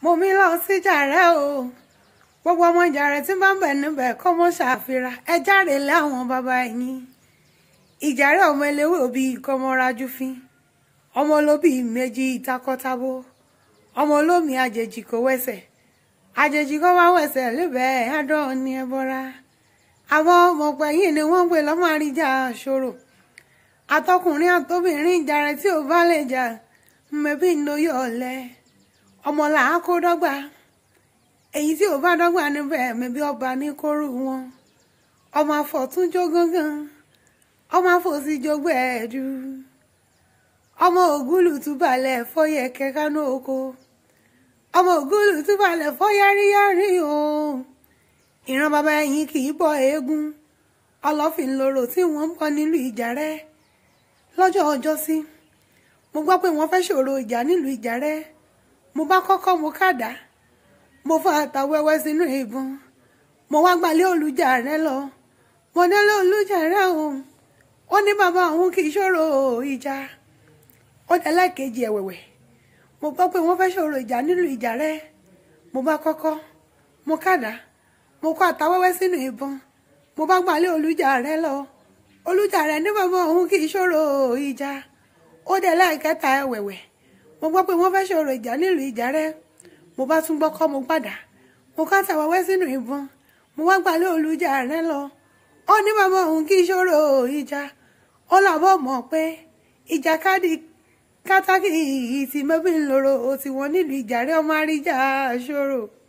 mo mi lọ sí jàrẹ́ o gbogbo ọmọ jàrẹ́ tí bá ń bẹ̀ níbẹ̀ kọ́ mọ́ ṣàfihàn ẹ jáde lé àwọn bàbá yín ìjàrẹ́ ọmọ eléwé òbí kọ́mọ́rájú fín ọmọ olóbì méjì takọ́tabo ọmọ olómi àjèjì kò wẹsẹ̀ àjèjì kò wá wẹsẹ̀ lébẹ̀ẹ́ adán ní ẹbọra àwọn ọmọ pẹ̀yìn ni wọ́n ń pè lọ́mọ àríjà ṣòro àtọkùnrin àtobìnrin jàrẹ́ tí ò bá lè jà mẹ́bí ń lo yọ̀ ọ̀lẹ́ ọmọ là á kó dọ́gba èyí tí ò bá dọ́gba níbẹ̀ mẹ́bí ọba ní kóru wọn ọmọ àfọ̀tún jó gángan ọmọ àfòsí jó gbẹ̀ẹ́dù ọmọ ògúlù túbàlẹ̀ fọyẹ kẹkánú oko ọmọ ògúlù túbàlẹ̀ fọyáríyárí o ìran bàbá ẹ̀yìn kì í bọ eégún ọlọ́fìn lóró tí wọ́n ń bọ nílùú ìjàrẹ́ lọ́jọ́ ọjọ́ sí mo gbọ́ pé wọ́n fẹ́ ṣòro ìjà nílùú ìjàrẹ́ mo bá kọ́kọ́ mo kàdá mo fa àtàwẹ́wẹ́ sínú ìbọn mo wá gbalẹ̀ olùjàrẹ́ lọ mo délé olùjàrẹ́ o ó ní bàbá òun kì í ṣòro ìjà ó délé kejì ẹ̀wẹ̀wẹ̀ mo gbọ́ pé wọ́n fẹ́ ṣòro ìjà nílùú ìjàrẹ́ mo bá kọ́kọ́ mo kàdá mo kó àtàwẹ́wẹ́ sínú ìbọn mo bá gbalẹ̀ olùjàrẹ́ lọ olùjàrẹ́ ní bàbá òun kì í ṣòro ìjà ó délé kẹta ẹ̀wẹ̀wẹ̀ mo gbọ́ pé wọ́n fẹ́ ṣòro ìjà nílùú ìjàrẹ́ mo bá tún gbọ́ kọ́ mo padà mo ká tàwáwẹ́ sínú ìbọn mo wá gbalẹ̀ olùjàrẹ́ lọ ó ní bàbá òun kì í ṣòro ìjà ó làbọ̀ mọ̀ pé ìjàkadì kátàkì ti mẹ́bí ń lòrò tiwọn nílùú ìjàrẹ́ ọmọ àríjà ṣòro.